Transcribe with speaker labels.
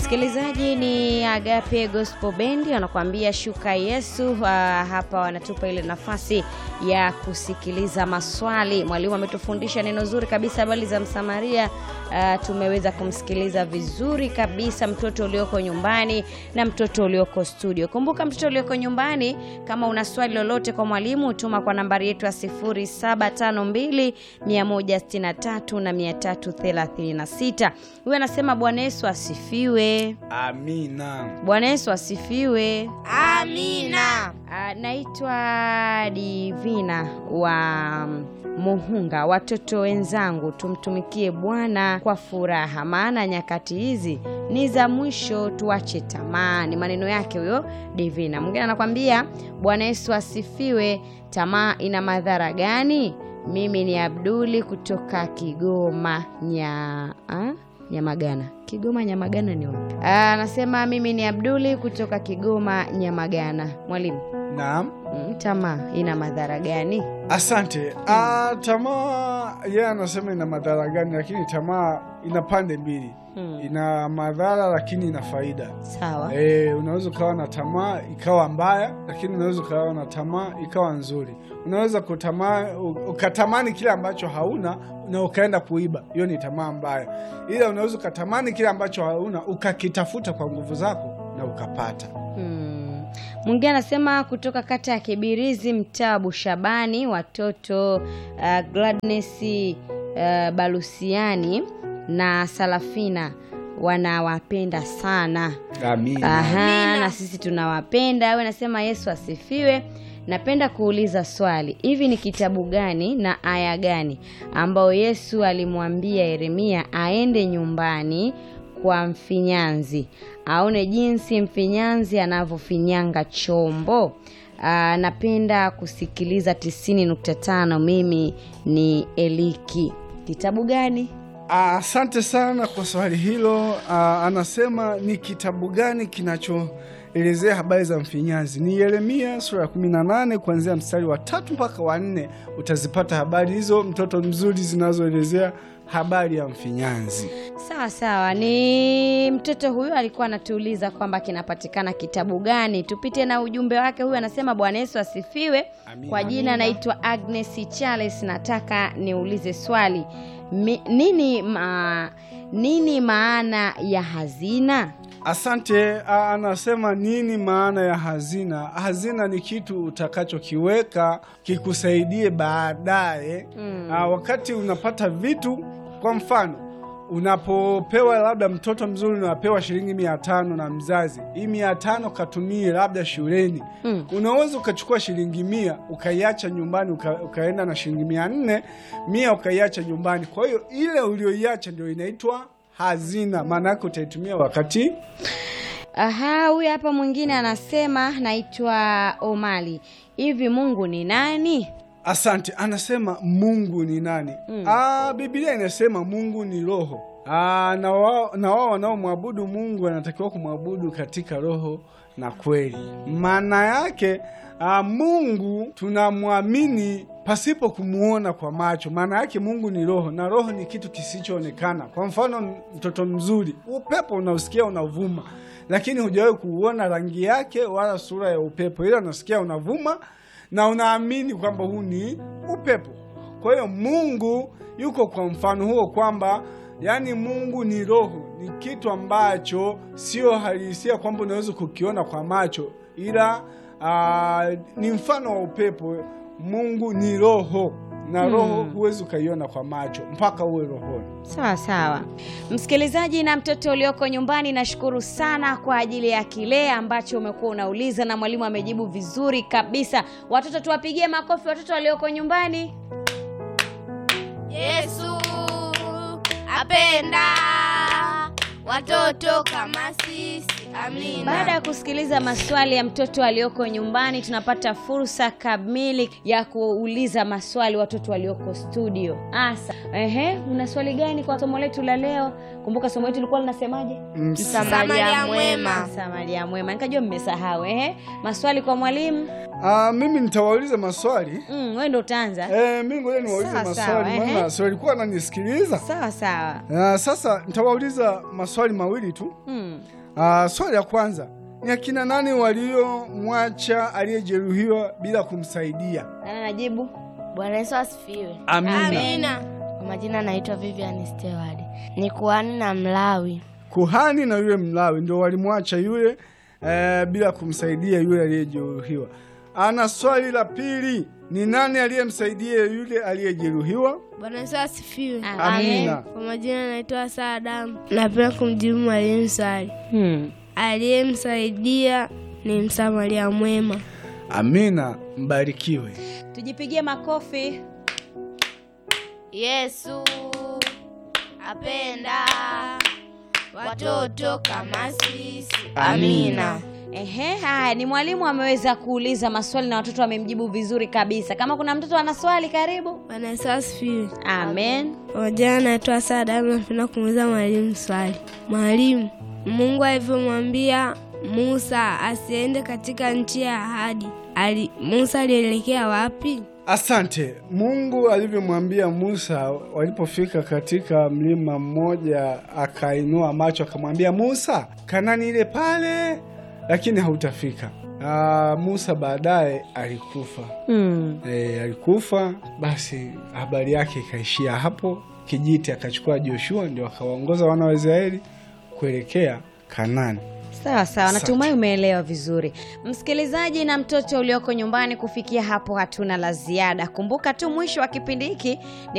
Speaker 1: Msikilizaji, ni Agape Gospel Band wanakuambia shuka Yesu. Uh, hapa wanatupa ile nafasi ya kusikiliza maswali. Mwalimu ametufundisha neno zuri kabisa, habari za Msamaria. Uh, tumeweza kumsikiliza vizuri kabisa, mtoto ulioko nyumbani na mtoto ulioko studio. Kumbuka, mtoto ulioko nyumbani, kama una swali lolote kwa mwalimu, tuma kwa nambari yetu ya 0752 163 na 336. Huyu anasema Bwana Yesu asifiwe.
Speaker 2: Amina.
Speaker 1: Bwana Yesu asifiwe.
Speaker 3: Amina.
Speaker 1: Ah, naitwa Divina wa Muhunga. Watoto wenzangu, tumtumikie Bwana kwa furaha, maana nyakati hizi ni za mwisho, tuache tamaa. Ni maneno yake huyo Divina. Mwingine anakwambia Bwana Yesu asifiwe. Tamaa ina madhara gani? Mimi ni Abduli kutoka Kigoma nya ah? Nyamagana. Kigoma Nyamagana ni wapi? Ah, Anasema mimi ni Abduli kutoka Kigoma Nyamagana. Mwalimu,
Speaker 2: Naam.
Speaker 1: mm, tamaa ina madhara gani?
Speaker 2: Asante. Ah, tamaa yeye anasema ina madhara gani, lakini tamaa ina pande mbili.
Speaker 1: Hmm.
Speaker 2: Ina madhara lakini ina faida.
Speaker 1: Sawa.
Speaker 2: Eh, unaweza ukawa na tamaa ikawa mbaya, lakini unaweza ukawa na tamaa ikawa nzuri. Unaweza kutamaa ukatamani kile ambacho hauna na ukaenda kuiba, hiyo ni tamaa mbaya. Ila unaweza ukatamani kile ambacho hauna ukakitafuta kwa nguvu zako na ukapata.
Speaker 1: Hmm. Mwingine anasema kutoka kata ya Kibirizi, mtaa wa Bushabani, watoto uh, Gladness uh, Balusiani na Salafina wanawapenda sana.
Speaker 2: Amina.
Speaker 1: Aha, na sisi tunawapenda. Wewe nasema Yesu asifiwe. Napenda kuuliza swali, hivi ni kitabu gani na aya gani ambayo Yesu alimwambia Yeremia aende nyumbani kwa mfinyanzi aone jinsi mfinyanzi anavyofinyanga chombo? Aa, napenda kusikiliza 90.5. Mimi ni Eliki. Kitabu gani?
Speaker 2: Ah, Asante sana kwa swali hilo. Ah, anasema ni kitabu gani kinachoelezea habari za mfinyanzi? Ni Yeremia sura ya 18 kuanzia mstari wa tatu mpaka wa nne. Utazipata habari hizo, mtoto mzuri, zinazoelezea habari ya mfinyanzi.
Speaker 1: Sawa sawa, ni mtoto huyu alikuwa anatuuliza kwamba kinapatikana kitabu gani. Tupite na ujumbe wake. Huyu anasema Bwana Yesu asifiwe.
Speaker 2: Amina.
Speaker 1: Kwa jina naitwa Agnes Charles, nataka niulize swali Mi, nini, ma, nini maana ya hazina?
Speaker 2: Asante. ah, Anasema nini maana ya hazina? Hazina ni kitu utakachokiweka kikusaidie baadaye. Ah, wakati unapata vitu, kwa mfano unapopewa labda mtoto mzuri unapewa shilingi mia tano na mzazi, hii mia tano katumie labda shuleni.
Speaker 1: Mm.
Speaker 2: Unaweza ukachukua shilingi mia ukaiacha nyumbani uka, ukaenda na shilingi mia nne mia ukaiacha nyumbani. Kwa hiyo ile ulioiacha ndio inaitwa hazina, maana yake utaitumia wakati
Speaker 1: Aha, huyu hapa mwingine anasema naitwa Omali. Hivi Mungu ni nani?
Speaker 2: Asante. Anasema Mungu ni nani?
Speaker 1: Mm.
Speaker 2: Ah, Biblia inasema Mungu ni roho. Ah, na wao na wao wanaomwabudu Mungu wanatakiwa kumwabudu katika roho na kweli. Maana yake ah, Mungu tunamwamini pasipo kumuona kwa macho. Maana yake Mungu ni roho na roho ni kitu kisichoonekana. Kwa mfano, mtoto mzuri, upepo unausikia unavuma, lakini hujawahi kuuona rangi yake wala sura ya upepo, ila unasikia unavuma na unaamini kwamba huu ni upepo. Kwa hiyo Mungu yuko kwa mfano huo kwamba yaani Mungu ni roho, ni kitu ambacho sio halisia kwamba unaweza kukiona kwa macho, ila aa, ni mfano wa upepo. Mungu ni roho na roho huwezi ukaiona kwa macho mpaka uwe rohoni.
Speaker 1: Sawa sawa, msikilizaji na mtoto ulioko nyumbani, nashukuru sana kwa ajili ya kile ambacho umekuwa unauliza na mwalimu amejibu vizuri kabisa. Watoto tuwapigie makofi, watoto walioko nyumbani.
Speaker 3: Yesu apenda watoto kama sisi. Amina.
Speaker 1: Baada ya kusikiliza maswali ya mtoto aliyoko nyumbani, tunapata fursa kamili ya kuuliza maswali watoto walioko studio. Asa, ehe, una swali gani kwa somo letu la leo? Kumbuka somo letu lilikuwa linasemaje?
Speaker 3: Msamaria mwema.
Speaker 1: Msamaria mwema. Nikajua mmesahau. Ehe, maswali kwa mwalimu.
Speaker 2: Ah, mimi nitawauliza maswali
Speaker 1: Mm, wewe ndo utaanza.
Speaker 2: eh, mimi ngoja niwaulize
Speaker 1: Sawa, sawa,
Speaker 2: maswali
Speaker 1: ehe.
Speaker 2: maana si walikuwa wananisikiliza.
Speaker 1: Sawa sawa.
Speaker 2: Ah, sasa nitawauliza maswali mawili tu.
Speaker 1: Mm.
Speaker 2: Ah, swali la kwanza ni akina nani waliomwacha aliyejeruhiwa bila kumsaidia?
Speaker 1: Nani anajibu?
Speaker 3: Bwana Yesu asifiwe.
Speaker 2: Amina.
Speaker 3: Amina. Kwa majina anaitwa Vivian Steward. Ni kuhani na Mlawi.
Speaker 2: Kuhani na yule Mlawi ndio walimwacha yule eh, bila kumsaidia yule aliyejeruhiwa. Ana swali la pili, ni nani aliyemsaidia yule aliyejeruhiwa?
Speaker 3: Bwana Yesu asifiwe.
Speaker 2: Amina.
Speaker 3: Kwa majina anaitwa Saadamu. Napenda kumjibu mwalimu swali.
Speaker 1: Hmm.
Speaker 3: Aliyemsaidia ni msamaria mwema.
Speaker 2: Amina, mbarikiwe.
Speaker 1: Tujipigie makofi.
Speaker 3: Yesu apenda watoto kama sisi.
Speaker 2: Amina.
Speaker 1: Ehe, haya ni mwalimu ameweza kuuliza maswali na watoto wamemjibu vizuri kabisa. Kama kuna mtoto ana swali, karibu.
Speaker 3: Bwana Yesu asifiwe.
Speaker 1: Amen.
Speaker 3: Kwa majina anaitwa Saadamu. Napenda kumuuliza mwalimu swali. Mwalimu, Mungu alivyomwambia Musa asiende katika nchi ya ahadi, ali, Musa alielekea wapi?
Speaker 2: Asante. Mungu alivyomwambia Musa walipofika katika mlima mmoja, akainua macho akamwambia Musa, Kanani ile pale, lakini hautafika. Aa, Musa baadaye alikufa.
Speaker 1: Hmm.
Speaker 2: E, alikufa. Basi habari yake ikaishia hapo. Kijiti akachukua Joshua, ndio akawaongoza wana wa Israeli kuelekea Kanani.
Speaker 1: Sawa sawa,
Speaker 2: Asante.
Speaker 1: natumai umeelewa vizuri. Msikilizaji na mtoto ulioko nyumbani, kufikia hapo hatuna la ziada. Kumbuka tu mwisho wa kipindi hiki ni